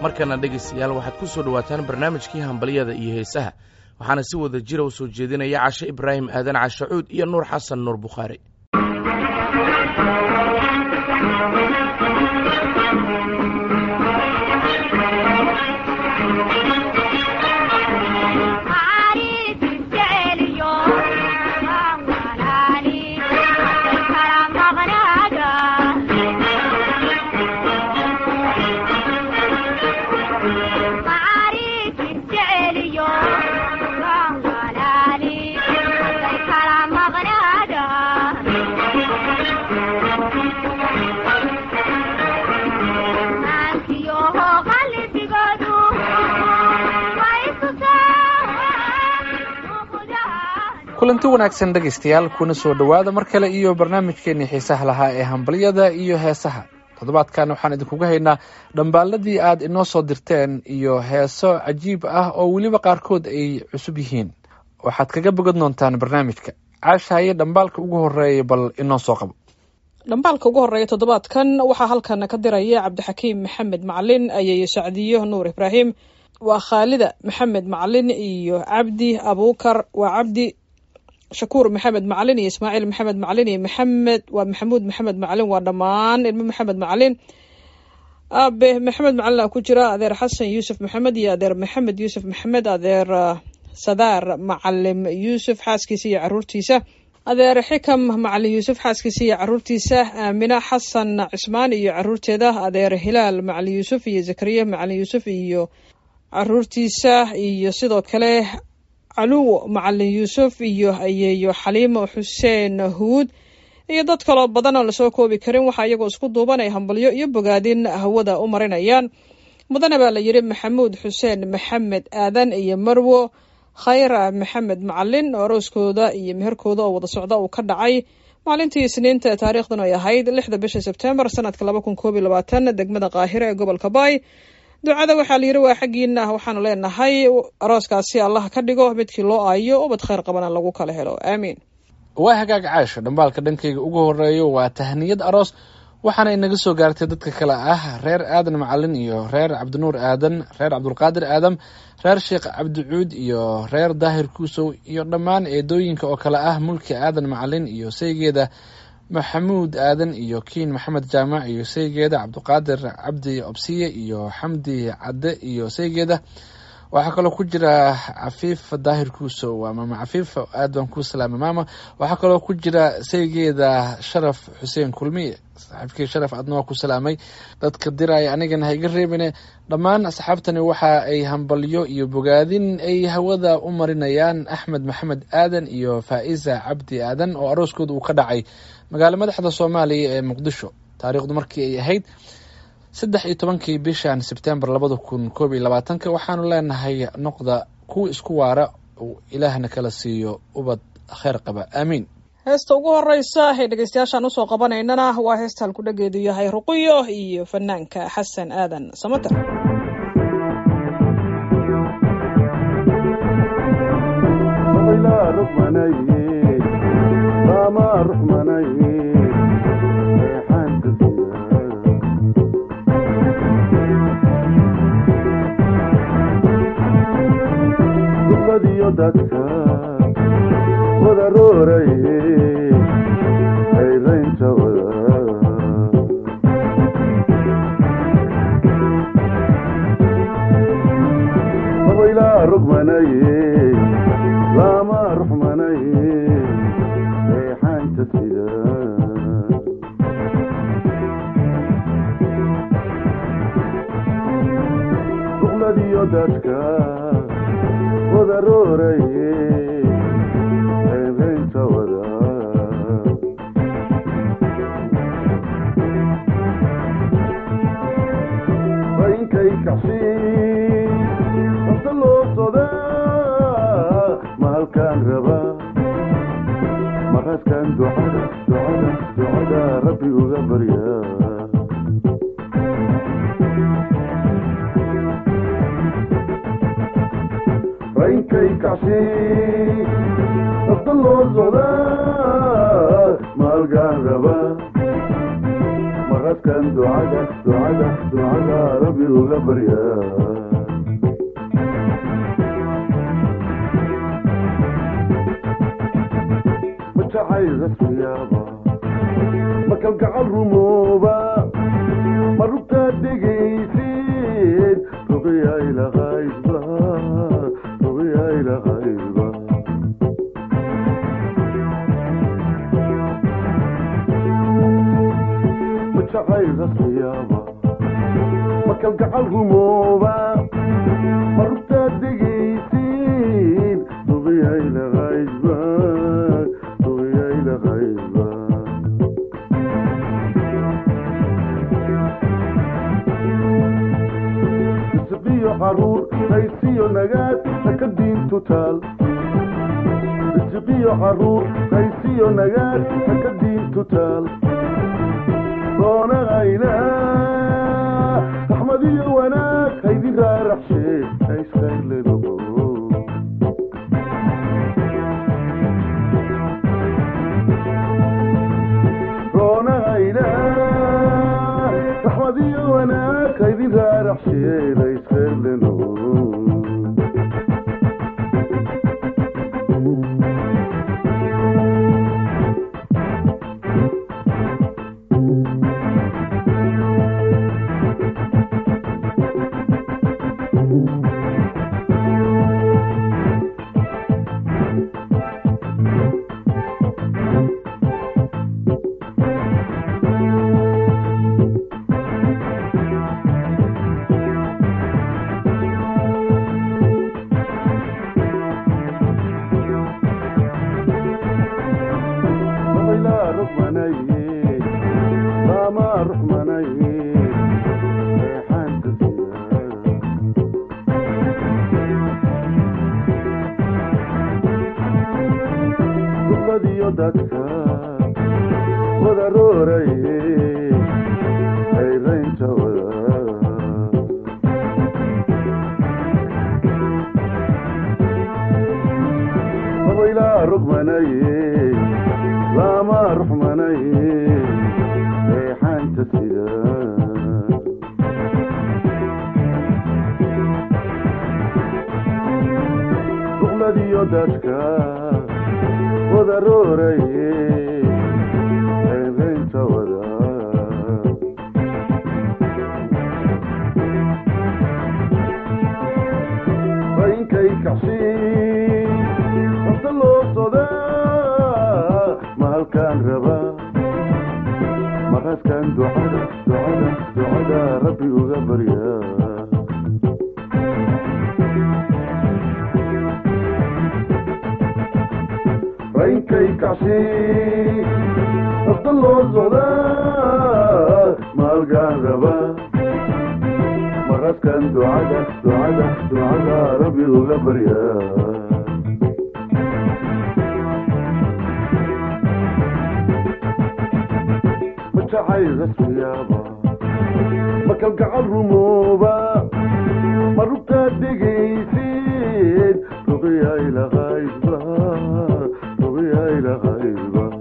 markana dhegaystayaal waxaad ku soo dhowaataan barnaamijkii hambalyada iyo heesaha waxaana si wada jira u soo jeedinaya cashe ibraahim aadan cashacuud iyo nuur xasan nuur bukhaari kulanti wanaagsan dhegaystayaal kuna soo dhowaada mar kale iyo barnaamijkeenii xiisaha lahaa ee hambalyada iyo heesaha toddobaadkan waxaan idinkuga haynaa dhambaaladii aad inoo soo dirteen iyo heeso cajiib ah oo weliba qaarkood ay cusub yihiin waxaad kaga bogan doontaan barnaamijka caashahaye dhambaalka ugu horeeya bal inoo soo qabo dhambaalka ugu horeeya toddobaadkan waxaa halkan ka diraya cabdixakiim maxamed macalin ayay sacdiyo nuur ibraahim waa khaalida maxamed macalin iyo cabdi abuukar waa cabdi shakuur maxamed macalin iyo ismaaciil maxamed macalin iyo maxamed waa maxamuud maxamed macalin waa dhammaan ilmo maxamed macalin aabe maxamed macalin ku jira adeer xasan yuusuf maxamed iyo adeer maxamed yuusuf maxamed adeer sadaar macalim yuusuf xaaskiisa iyo caruurtiisa adeer xikam macalin yuusuf xaaskiisa iyo caruurtiisa aamina xasan cismaan iyo caruurteeda adeer hilaal macalin yuusuf iyo zakariya macalin yuusuf iyo caruurtiisa iyo sidoo kale caluwo macalin yuusuf iyo ayeeyo xaliimo xuseen huud iyo dad kaloo badan oo lasoo koobi karin waxaa iyagoo isku duuban ay hambalyo iyo bogaadin hawada u marinayaan mudane baa la yidhi maxamuud xuseen maxamed aadan iyo marwo khayra maxamed macalin oo arooskooda iyo meherkooda oo wada socda uu ka dhacay maalintii isniinta taariikhdan ay ahayd lixda bisha sebtembar sanadka laba kun koob iyo labaatan degmada qaahire ee gobolka baay ducada waxaa la yidhi waa xaggiina waxaanu leenahay arooskaasi allah ka dhigo midkii loo aayo ubad khayr qabana lagu kala helo aamiin waa hagaag caasho dhambaalka dhankayga ugu horeeyo waa tahniyad aroos waxaana inaga soo gaartay dadka kale ah reer aadan macalin iyo reer cabdinuur aadan reer cabdulqaadir aadam reer sheekh cabdicuud iyo reer daahir kuusow iyo dhammaan eedooyinka oo kale ah mulki aadan macalin iyo saygeeda maxamuud aadan iyo kiin maxamed jaamac iyo saygeeda cabdiqaadir cabdi obsiye iyo xamdi cadde iyo saygeeda waxaa kaloo ku jira cafiif daahir kuusow waa maama cafiif aad baan kuu salaamay maama waxaa kaloo ku jira saygeeda sharaf xuseen kulmiye saaxiibkii sharaf aadna waa ku salaamay dadka diraya anigana ha iga reebine dhammaan asxaabtani waxa ay hambalyo iyo bogaadin ay hawada u marinayaan axmed maxamed aadan iyo faa'iza cabdi aadan oo arooskooda uu ka dhacay magaalo madaxda soomaaliya ee muqdisho taariikhdu markii ay ahayd saddex iyo tobankii bishan sebtembar labada kun koob iyo labaatanka waxaanu leenahay noqda kuwa isku waara uu ilaahna kala siiyo ubad kheyr qaba aamiin heesta ugu horeysa ee dhegeystayaashaan usoo qabanaynana waa heesta halkudhageedu yahay ruqiyo iyo fanaanka xasan aadan samater dadka wada rooraye hayraynta wada dabaylaa rogmanaye lama ruxmanaye reexaanta sida duqladiyo dadka wada rooraye hayraynta wada rainkay kacsiin hasta loo sodaa ma halkaan rabaa maraskan ducada ducada ducada rabbi uga baryaa rainkay kacsiin hasta loo socdaa ma halkaan rabaa maraskan ducada ducada ducada rabbi uga barya ma jacayl rasmiyaaba ma kalgacal rumooba ma rugtaad dhegaysid ruqiya ilaqaydba ruqiya ilaqaydba ma jacayl rasmiyaaba ma kalgacal rumooba ma rugtaad dhegaysid ruqiya ilaqaydba ruqiya ilaqaydba isiqiyo caruur qaysiyo nagaad haka diintu taal isiqiyo caruur qaysiyo nagaad haka diintu taal doonagayna raxmad iyo wanaag haydi raaraxshee hayskaylego doonagayna raxmad iyo wanaag haydi raaraxshee hayskayleno لا رحمني لا ما رحمني ريحان تسيا قصدي يدك وضروري اي رين تودا ويلا رقمني لا ما رحمني ريحان تسيا رغلدي يدك وضروري عيبين تودا فإنكي كعشين انت اللو صدا ما هل كان ربا ما غاز كان دعاء دعاء دعاء ربي وغبر يا رينكي كعشي افضل له الزهداء ما هل كان ربا ما غاز كان دعاء دعاء دعاء ربي وغبر يا متعايز اسويابا ما كالقعر رموبا ما ربطا دقيسين رضيها الى غايبا رضيها الى غايبا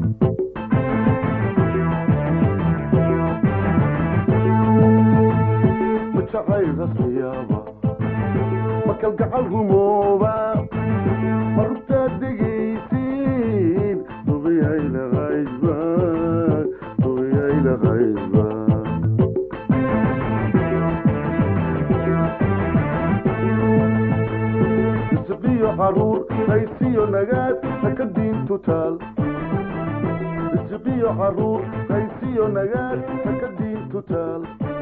متعايز اسويابا ما كالقعر رموبا ما ربطا دقيسين رضيها الى غايبا رضيها الى غايبا isiqiyo caruur qaysiyo nagaad haka diintu taal isiqiyo caruur qaysiyo nagaad haka diintu taal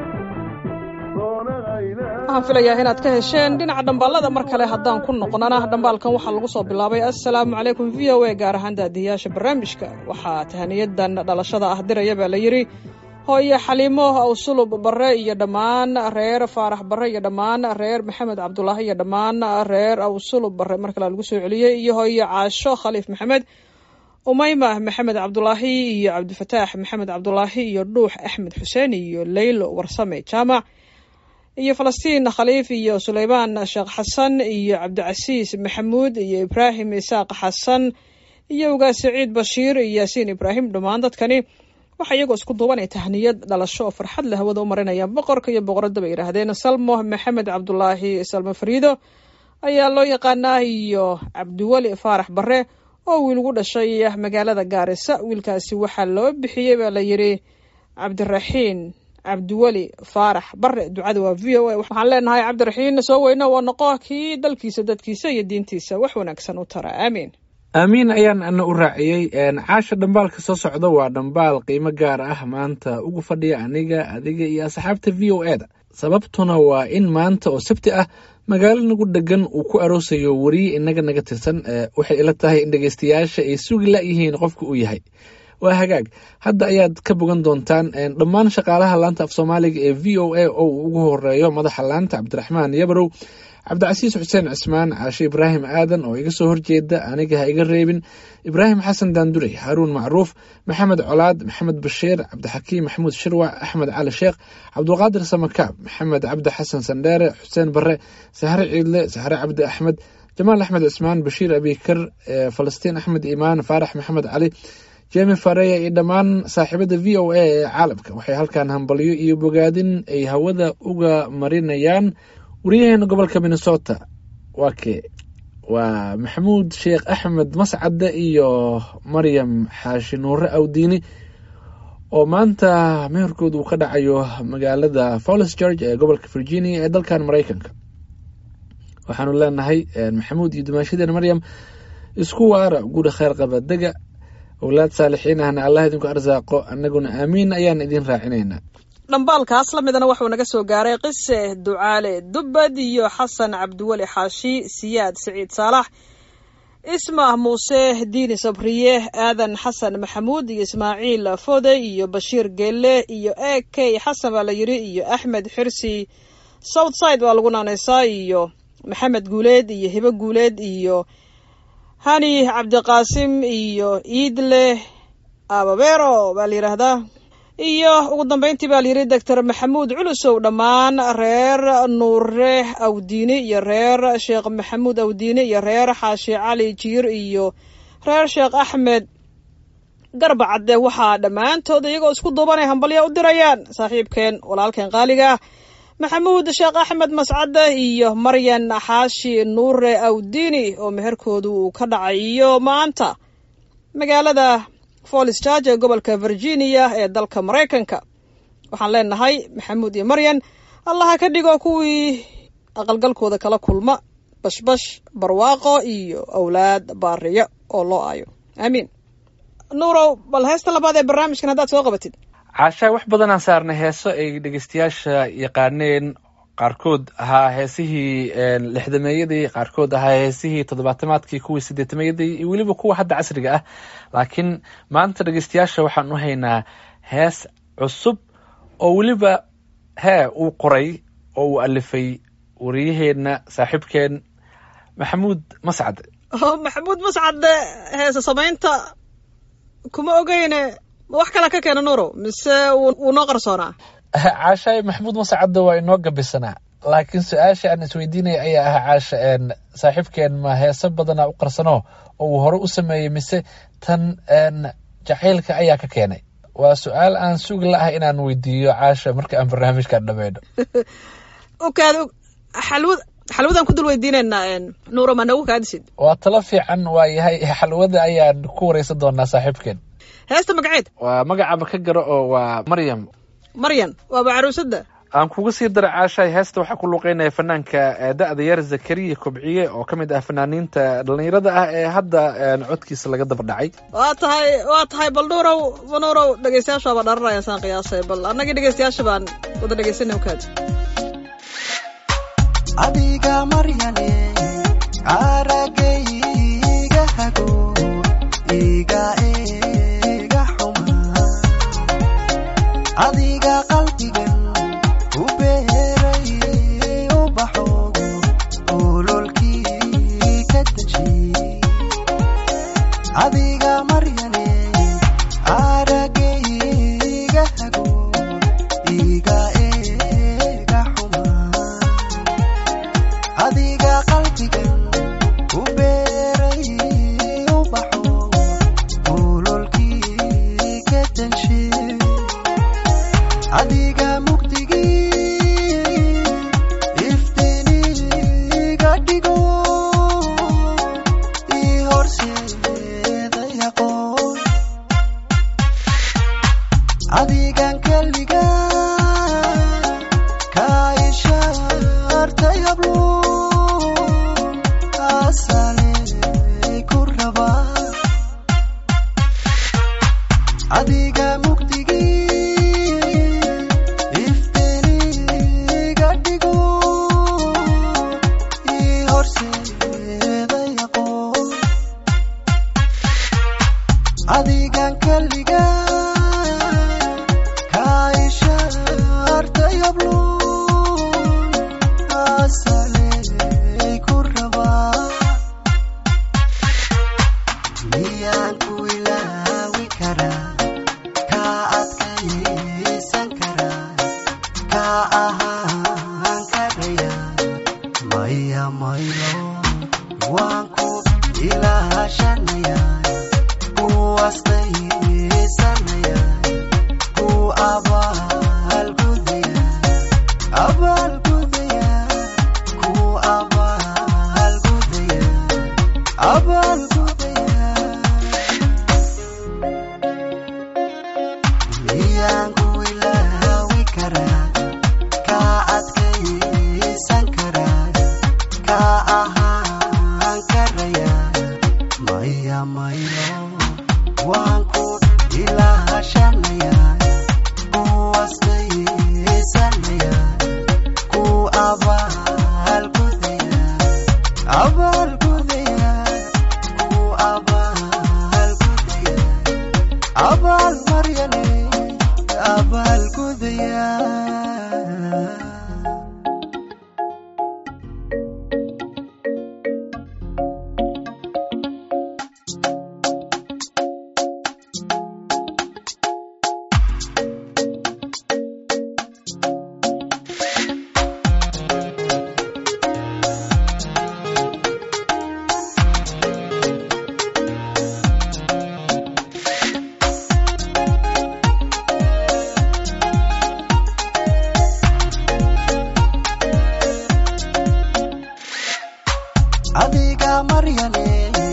waxaan filayaa inaad ka hesheen dhinaca dhambaalada mar kale haddaan ku noqnana dhambaalkan waxaa lagu soo bilaabay assalaamu calaykum v o a gaar ahaan daadiyaasha barnaamijka waxaa tahaniyadan dhalashada ah diraya baa la yidhi hooyo xaliimo awsulub barre iyo dhammaan reer faarax barre iyo dhammaan reer maxamed cabdulaahi iyo dhammaan reer awsulub barre mar kale lagu soo celiyey iyo hooyo caasho khaliif maxamed umayma maxamed cabdulaahi iyo cabdifataax maxamed cabdulaahi iyo dhuux axmed xuseen iyo leylo warsame jaamac iyo falastiin khaliif iyo suleymaan sheekh xasan iyo cabdicasiis maxamuud iyo ibraahim isaaq xasan iyo ugaas saciid bashiir iyo yaasiin ibraahim dhammaan dadkani waxaa iyagoo isku duubanay tahniyad dhalasho oo farxad leh hawada u marinaya boqorka iyo boqoradda bay yidhaahdeen salmo maxamed cabdulaahi salmo fariido ayaa loo yaqaanaa iyo cabdiweli faarax bare oo wiil ugu dhashay magaalada gaarisa wiilkaasi waxaa loo bixiyey baa la yidhi cabdiraxiin cabdiweli faarax bare ducada waa v o a waxaan leenahay cabdiraxiin soo weyno waa noqo kii dalkiisa dadkiisa iyo diintiisa wax wanaagsan u tara aamiin aamiin ayaan ana u raaciyey caasha dhambaalka soo socda waa dhambaal qiimo gaar ah maanta ugu fadhiya aniga adiga iyo asxaabta v o e da sababtuna waa in maanta oo sabti ah magaalo nagu dhegan uu ku aroosayo weriye inaga naga tirsan waxay ila tahay in dhegeystayaasha ay sugi la-yihiin qofka uu yahay waa hagaag hadda ayaad ka bogan doontaan dhammaan shaqaalaha laanta af soomaaliga ee v o a oo uu ugu horeeyo madaxa laanta cabdiraxmaan yabarow cabdicasiis xuseen cismaan caashe ibraahim aadan oo iga soo horjeeda aniga ha iga reebin ibraahim xasan daandurey haaruun macruuf maxamed colaad maxamed bashiir cabdixakiim maxamuud shirwac axmed cali sheekh cabdulqaadir samakaab maxamed cabdi xasan sandheere xuseen bare sahre ciidle sahre cabdi axmed jamaal axmed cismaan bashiir abikar falastiin axmed imaan faarax maxamed cali jemi fareya iyo dhammaan saaxiibada v o a ee caalamka waxay halkan hambalyo iyo bogaadin ay hawada uga marinayaan wariyaheena gobolka minnesota waa kee waa maxamuud sheekh axmed mascade iyo maryam xaashi nuure awdiini oo maanta meherkooda uu ka dhacayo magaalada follis george ee gobolka virginia ee dalkan maraykanka waxaanu leenahay maxamuud iyo dumaashadeena maryam isku waara guri kheyr qaba dega owlaad saalixiin ahna allah idinku arsaaqo annaguna aamiin ayaan idin raacinaynaa dhambaalkaas la midana wuxuu naga soo gaaray qise ducaale dubbad iyo xasan cabdiweli xaashi siyaad siciid saalax ismah muuse diini sabriye aadan xasan maxamuud iyo ismaaciil fode iyo bashiir geelle iyo e k xasan baa la yidhi iyo axmed xirsi southside baa lagu naanaysaa iyo maxamed guuleed iyo hibo guuleed iyo hani cabdiqaasim iyo iidle ababero baa la yidhaahdaa iyo ugu dambeyntii baa layidhi doctor maxamuud culusow dhammaan reer nuure awdiini iyo reer sheekh maxamuud awdiini iyo reer xaashi cali jiir iyo reer sheekh axmed garba cadde waxaa dhammaantood iyagoo isku duubanay hambalya u dirayaan saaxiibkeen walaalkeen qaaliga ah maxamuud sheekh axmed mascade iyo maryan xaashi nuure awdiini oo meherkoodu uu ka dhacayo maanta magaalada follis george ee gobolka virginia ee dalka maraykanka waxaan leenahay maxamuud iyo maryan allaha ka dhigo kuwii aqalgalkooda kala kulma bashbash barwaaqo iyo owlaad baariyo oo loo aayo aamiin nuurow bal heesta labaad ee barnaamijkan haddaad soo qabatid caashaa wax badanaan saarnay heeso ay dhegeystayaasha yaqaaneen qaarkood ahaa heesihii lixdameeyadii qaarkood ahaa heesihii toddobaatamaadkii kuwii sideetameeyadii iyo weliba kuwa hadda casriga ah laakiin maanta dhegeystayaasha waxaan u haynaa hees cusub oo weliba hee uu qoray oo uu alifay wariyaheenna saaxiibkeen maxamuud mascade maxamuud mascade heese samaynta kuma ogeyne wax kala ka keena nuurow mise wuu noo qarsoonaa caashaay maxamuud mascadde waa inoo gabisanaa laakiin su-aasha aan isweydiinaya ayaa ah caasha saaxiibkeen ma heese badana u qarsano oo uu hore u sameeyey mise tan jacaylka ayaa ka keenay waa su-aal aan sugi la-ah inaan weydiiyo caasha marka aan barnaamijkan dhameyno okaad xalwad xalwadaan ku dul weydiinaynaa nuuro ma nagu kaadisid waa talo fiican waa yahay xalwada ayaan ku wareysan doonaa saaxiibkeen heesta magaceed waa magacaba ka garo oo waa maryam maryan waaba caruusadda aan kuga sii dara caashaay heesta waxaa ku luuqeynaya fanaanka da-da yar zakariya kobciye oo ka mid ah fanaaniinta dhallinyarada ah ee hadda codkiisa laga daba dhacay waa tahay waa tahay bal nuurow nuurow dhegeystayaasha baa dharanaya saan qiyaasay bal annagii dhegeystayaasha baan wada dhegeysanay ukaad adiga maryane aragayga hago iga ega xuma adiga qalbigan u beeray ubaxo ololkii ka deji adiga maryane aragayga hago iga ega xuma adiga qalbigan u hablo asale ku raba adiga mugdigii ifteniga dhigo ii horseeday aqoon adigan kaliga kaa ishaartay habloon asaley ku rabaa miyaan ku ilaawi karaa kaa adkaysan karaa kaa ahaan karaya maya mayo waan ku ilaashanaya ku astaysanaya ku abaalgudaya abaalgudaya ku abaalgudaya abaalgudaya miyaan ku ilaawi karaa kaa adkaysan karaa kaa ahaan karaya maya mayo waan ku ilaashanaya ku astaysanaya ku abaalgudaya abaalgudaya ku abaalgudaya abaal maryane abaalgudaya adiga maryane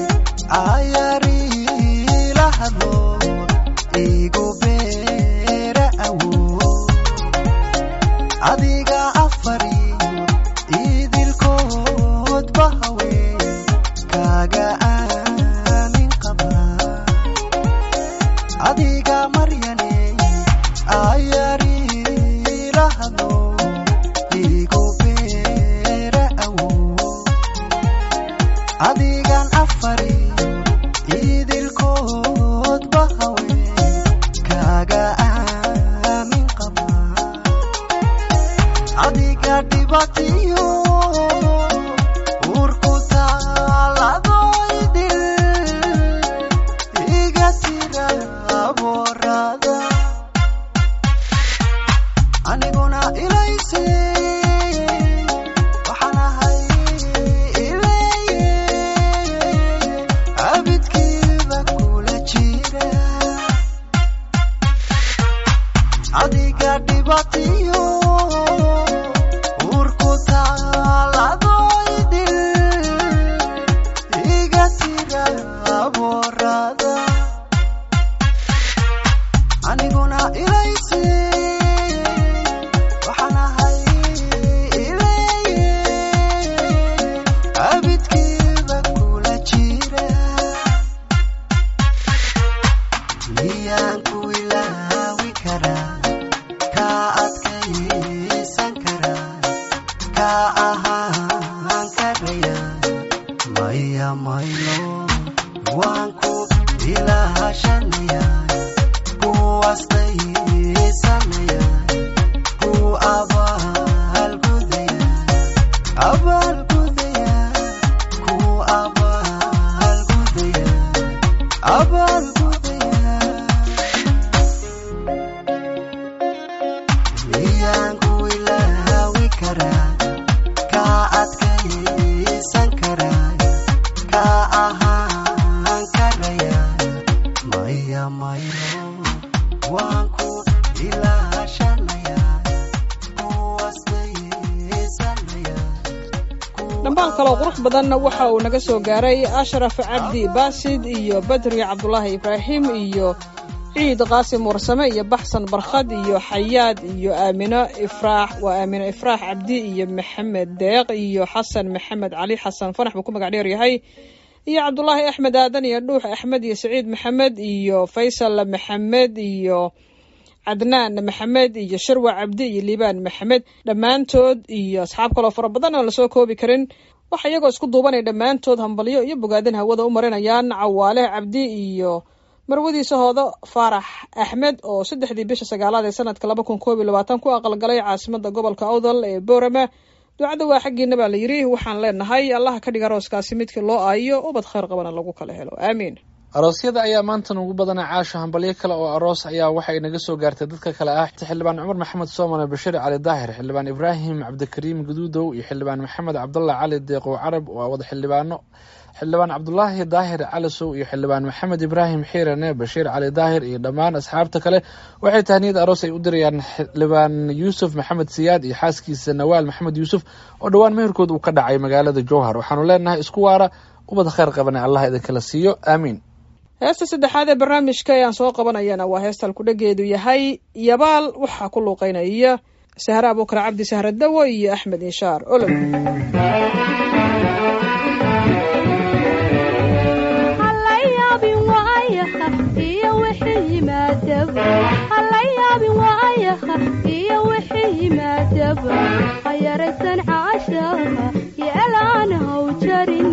ayariila hadlo igu beera awo adiga afari idilkood bahawe kaaga aamin qaba adiga maryane ayariila hadlo igu beera awo adigan afari idilkood bahawe kaaga aamin qaba adiga dhibatiyo urku taaladoydil iga tira boorada aniguna ilayse waxaan ahay ileeye abidkiiba kula jira adiga dhibatiyo urku taaladoydil iga tira boorada aniguna ilayse waxaan ahay ileeye abidkiiba kula jira miyaan ku ilaawi karaa kaa adkaysan karaa kaa ahaan karaya maya mayo waan ku ilaashanaya ku astaysanaya ku abaalgudaya abaalgudaya ku abaalgudaya abaalgudaya miyaan ku ilaawi karaa kaa adkaysan karaa kaa ahaan karaya maya mayo waan ku ilaashanaya ku astaysanaya dhambaan kaloo qurux badan waxa uu naga soo gaaray ashraf cabdi baasid iyo badri cabdulaahi ibraahim iyo ciid qaasim warsame iyo baxsan barkhad iyo xayaad iyo aamino ifraax waa aamino ifraax cabdi iyo maxamed deeq iyo xasan maxamed cali xasan fanax buu ku magac dheer yahay iyo cabdulaahi axmed aadan iyo dhuux axmed iyo saciid maxamed iyo faysal maxamed iyo cadnaan maxamed iyo sharwa cabdi iyo liibaan maxamed dhammaantood iyo asxaab kaloo fara badan oo lasoo koobi karin waxa iyagoo isku duubanaya dhammaantood hambalyo iyo bogaadin hawada u marinayaan cawaale cabdi iyo marwadiisa hoodo faarax axmed oo saddexdii bisha sagaalaad ee sanadka laba kun koob iyo labaatan ku aqalgalay caasimada gobolka awdal ee boorama ducada waa xaggiina baa la yidhi waxaan leenahay allaha ka dhiga arooskaasi midkii loo aayo ubad khayr qabana lagu kala helo aamiin aroosyada ayaa maanta ugu badana caasho hambalyo kale oo aroos ayaa waxay naga soo gaartay dadka kale ah xildhibaan cumar maxamed soomane bashiir cali daahir xildhibaan ibraahim cabdikariim guduudow iyo xildhibaan maxamed cabdullah cali deeqow carab waa wada xildhibaano xildhibaan cabdulaahi daahir calisow iyo xildhibaan maxamed ibraahim xiirane bashiir cali daahir iyo dhammaan asxaabta kale waxay tahniyad aroos ay u dirayaan xildhibaan yuusuf maxamed siyaad iyo xaaskiisa nawaal maxamed yuusuf oo dhowaan meherkood uu ka dhacay magaalada jowhar waxaanu leenahay isku waara ubad khayr qabane allah idinkala siiyo aamiin heesta saddexaad ee barnaamijka ayaan soo qabanayana waa heesta alkudhageedu yahay yabaal waxaa ku luuqeynaya sahre abuukar cabdi sahre dawo iyo axmed inshaar olol hayaraysan caashaha yeelaan haw jarin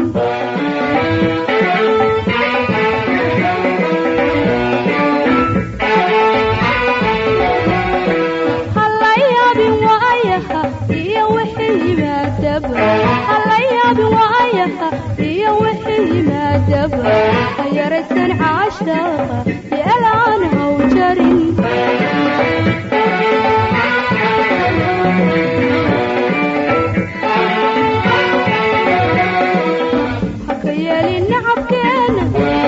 halayaabin waayaha iyo wixii yimaadaba halayaabin waayaha iyo wixii yimaadaba hayaraysan caashaha yeelaan haw jarin haka yeelin nacabkeena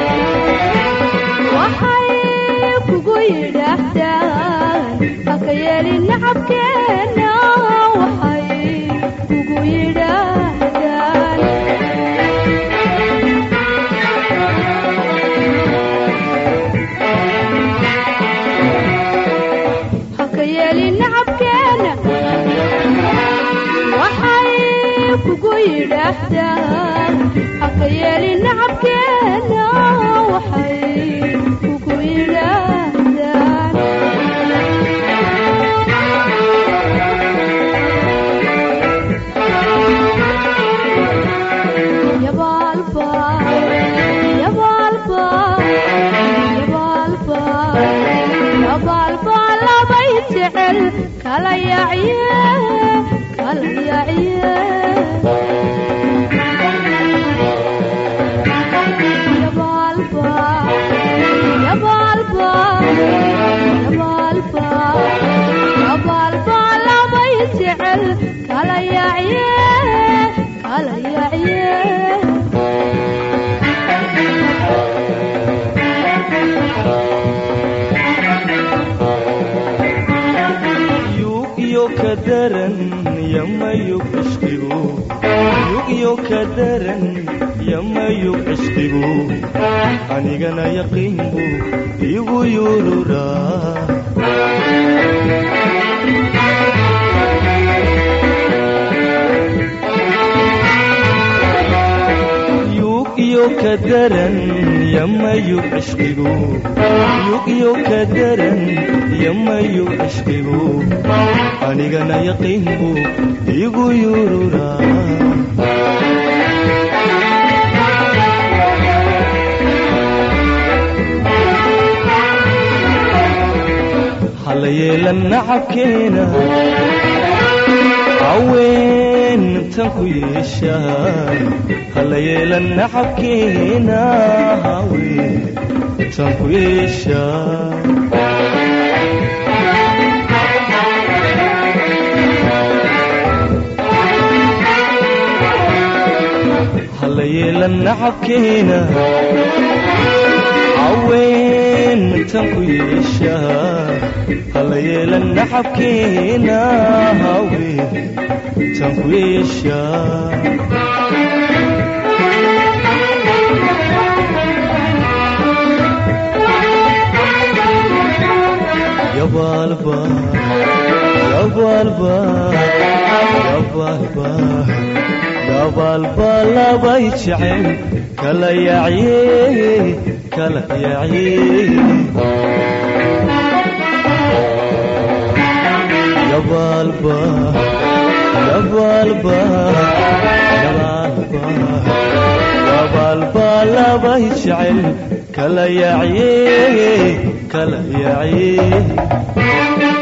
waxay kugu yidhaahdaan haka yeelin nacabkeena waxay kugu yidhaahdaan haka yeelin nacabkeena waxay kugu yidhaahdaan haka yeelin nacabkeena waxay kugu yidhaahdaan yabaalba yabaalba yabaalba yabaalba labay jecel kala yacye kala yacye yabaalba yabaalba yabaalba yabaalba labay jecel kala yacye kala yacye yugyo ka daran yamayug cishqigu yugyo ka daran yamayug cishqigu anigana yaqiinbu igu yururaa yugyo ka daran yamayug cishqigu yugyo ka daran yamayug cishqigu anigana yaqiinbu igu yururaa hala yeelan nacabkeena haweentan ku yeeshaa hala yeelan nacabkeena haweentan ku yeeshaa hala yeelan nacabkeena haweentan ku yeeshaa hala yeelan nacabkeena haweentan ku yeeshaa yabaalba yabaalba yabaalba yabaalba labay jecel kala yacye kala yacye yabaalba yabaalba yabaalba yabaalba labay jecel kala yacye kala yacye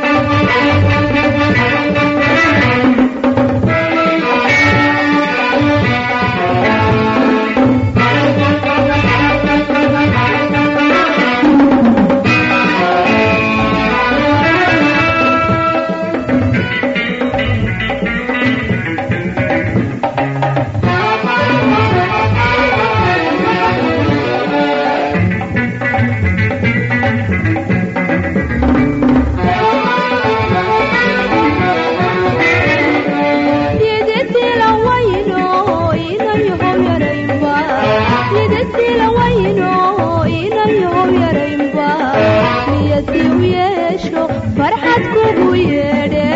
yididila wayno inayahow yaraynba yididila wayno inayahow yaraynba niyadii u yeesho farxad kugu yeedhe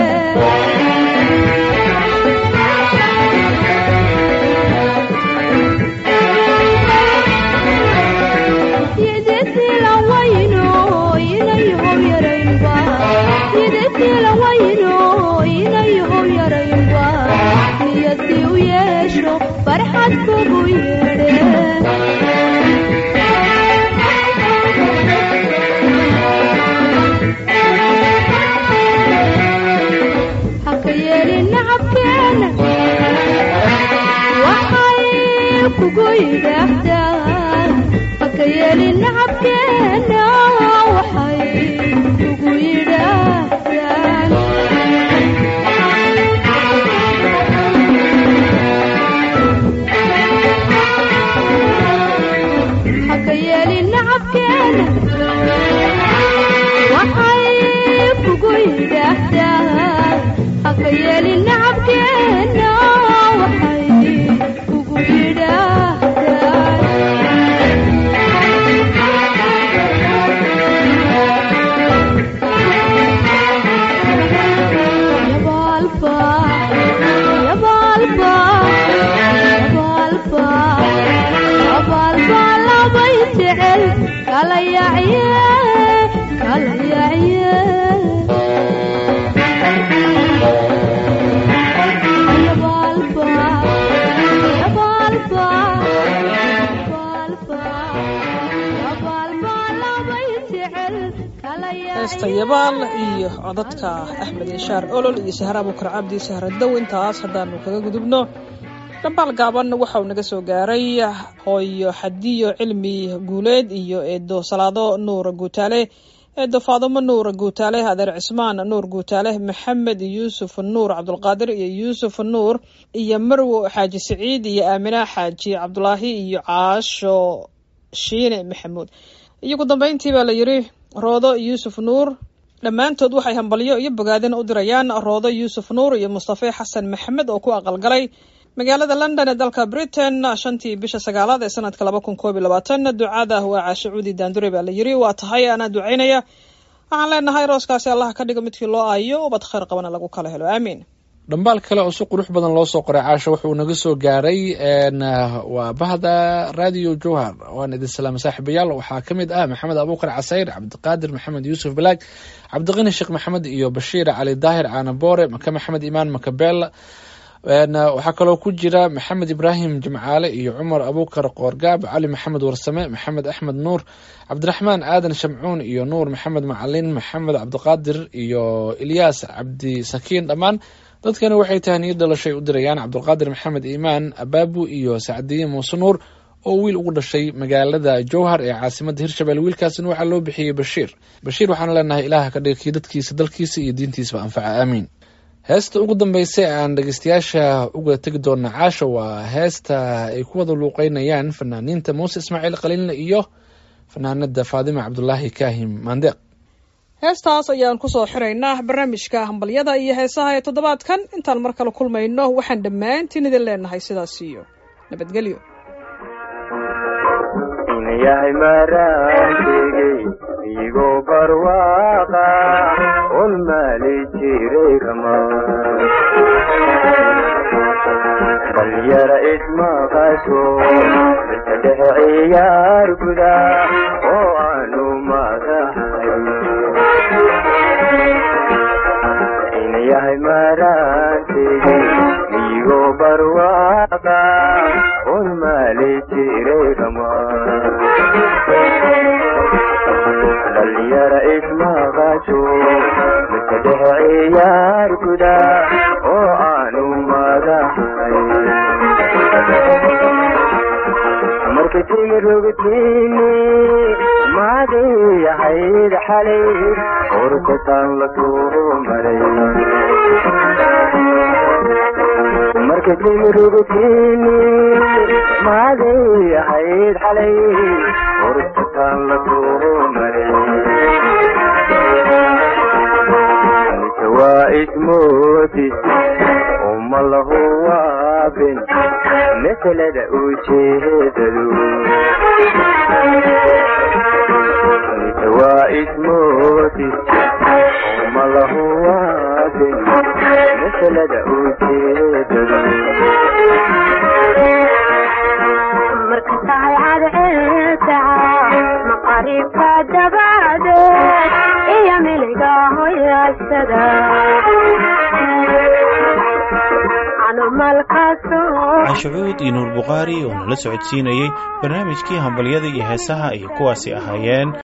yididila wayno inayahow yaraynba yididila wayno inayahow yaraynba niyadii u yeesho farxad kugu yeedhe haka yeelin nacabkeena waxay kugu yidhaahdaan haka yeelin nacabkeena waxay kugu yidhaahdaan haka yeelin nacabkeena waxay kugu yidhaahdaan haka yeelin nacabkeena waxay kugu yidhaahdaan yabaalba yabaalba yabaalba yabaalba labay jecel kala yacye kala yacye yabaalba yabaalba yabaalba yabaalba labay jecel kala heesta yacye yabaal iyo codadka axmed inshaar olol iyo sahra abukar cabdi sahradow intaas haddaanu kaga gudubno dhambaal gaaban waxa uu naga soo gaaray hooyo xadiyo cilmi guuleed iyo eedo salaado nuur guutaale eedo faadumo nuur guutaale adeer cismaan nuur guutaale maxamed yuusuf nuur cabdulqaadir iyo yuusuf nuur iyo marwo xaaji siciid iyo aamina xaaji cabdulaahi iyo caasho shiine maxamuud iyo ugu dambeyntii baa la yidhi roodo yuusuf nuur dhammaantood waxay hambalyo iyo bogaadin u dirayaan roodo yuusuf nuur iyo mustafe xasan maxamed oo ku aqalgalay magaalada london ee dalka britain shantii bisha sagaalaad ee sanadka laba kun koob iyo labaatan ducada waa caashe cuudi daandure baa la yiri waa tahay anaa ducaynaya waxaan leenahay rooskaasi allah ka dhigo midkii loo aayo ubad khayr qabana lagu kala helo aamiin dhambaal kale oo si qurux badan loo soo qoray caasho wuxuu naga soo gaaray n waa bahda radio jowhar waan idin salaama saaxiibayaal waxaa ka mid ah maxamed abuukar casayr cabdiqaadir maxamed yuusuf balaag cabdiqani sheekh maxamed iyo bashiir cali daahir caanaboore maka maxamed imaan makabeel n waxaa kaloo ku jira maxamed ibraahim jimcaale iyo cumar abuukar qoorgaab cali maxamed warsame maxamed axmed nuur cabdiraxmaan aadan shamcuun iyo nuur maxamed macalin maxamed cabdiqaadir iyo ilyaas cabdi sakiin dhammaan dadkani waxay tahniyad dhalashay u dirayaan cabdulqaadir maxamed iimaan abaabu iyo sacdiye muuse nuur oo wiil ugu dhashay magaalada jowhar ee caasimadda hirshabelle wiilkaasina waxaa loo bixiyey bashiir bashiir waxaan leenahay ilaah ka dhiga kii dadkiisa dalkiisa iyo diintiisaba anfaca aamiin heesta ugu dambeysa ee aan dhegeystayaasha uga tegi doona caasha waa heesta ay ku wada luuqeynayaan fanaaniinta muuse ismaaciil qaliinle iyo fanaanada faadima cabdulaahi kaahim maandeeq heestaas ayaan kusoo xiraynaa barnaamijka hambalyada iyo heesaha ee toddobaadkan intaan mar kale kulmayno waxaan dhammaantiin idin leenahay sidaas iyo nabadgelyo yahay maraankegey igoo barwaaqa un maali jiray ramaan dhalinyara ismaqasho inta dhexe ciyaar guda oo aanu madahay ina yahay maraanteedi igoo barwaaqa un maali jiray ramaan dhalinyara ismaqasho inta dhexe ciyaar guda oo aanu madahay marka timi rogtiini maaday ahayd xalay urkataan la soo maray marka timi rogtiini maaday ahayd xalay urkataan la soo maray mise waa ismoodis uma lahu waabin masalada ujeedadu mise waa ismoodis uma lahu waabin masalada ujeedadu marka tahay cadceedaca maqaribka dabadeed iyo miliga hoyaasada caashacuud iyo nuur bukhaari oo nala socodsiinayey barnaamijkii hambalyada iyo heesaha ay kuwaasi ahaayeen